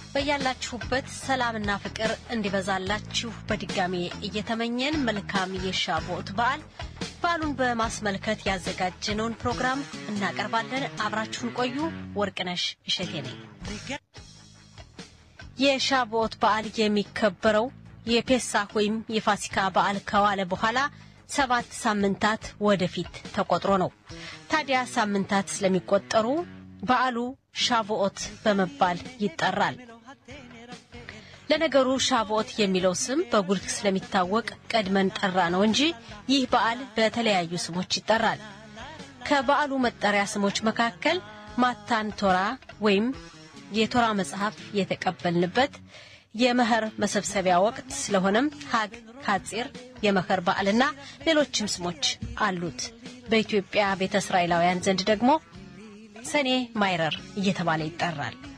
በያላችሁበት ሰላምና ፍቅር እንዲበዛላችሁ በድጋሜ እየተመኘን መልካም የሻቦት በዓል በዓሉን በማስመልከት ያዘጋጀነውን ፕሮግራም እናቀርባለን። አብራችሁን ቆዩ። ወርቅነሽ እሸቴ ነኝ። የሻቦት በዓል የሚከበረው የፔሳህ ወይም የፋሲካ በዓል ከዋለ በኋላ ሰባት ሳምንታት ወደፊት ተቆጥሮ ነው። ታዲያ ሳምንታት ስለሚቆጠሩ በዓሉ ሻቮኦት በመባል ይጠራል። ለነገሩ ሻቮኦት የሚለው ስም በጉልህ ስለሚታወቅ ቀድመን ጠራ ነው እንጂ ይህ በዓል በተለያዩ ስሞች ይጠራል። ከበዓሉ መጠሪያ ስሞች መካከል ማታን ቶራ ወይም የቶራ መጽሐፍ የተቀበልንበት የመኸር መሰብሰቢያ ወቅት ስለሆነም ሀግ ካጺር የመኸር በዓልና ሌሎችም ስሞች አሉት። በኢትዮጵያ ቤተ እስራኤላውያን ዘንድ ደግሞ ሰኔ ማይረር እየተባለ ይጠራል።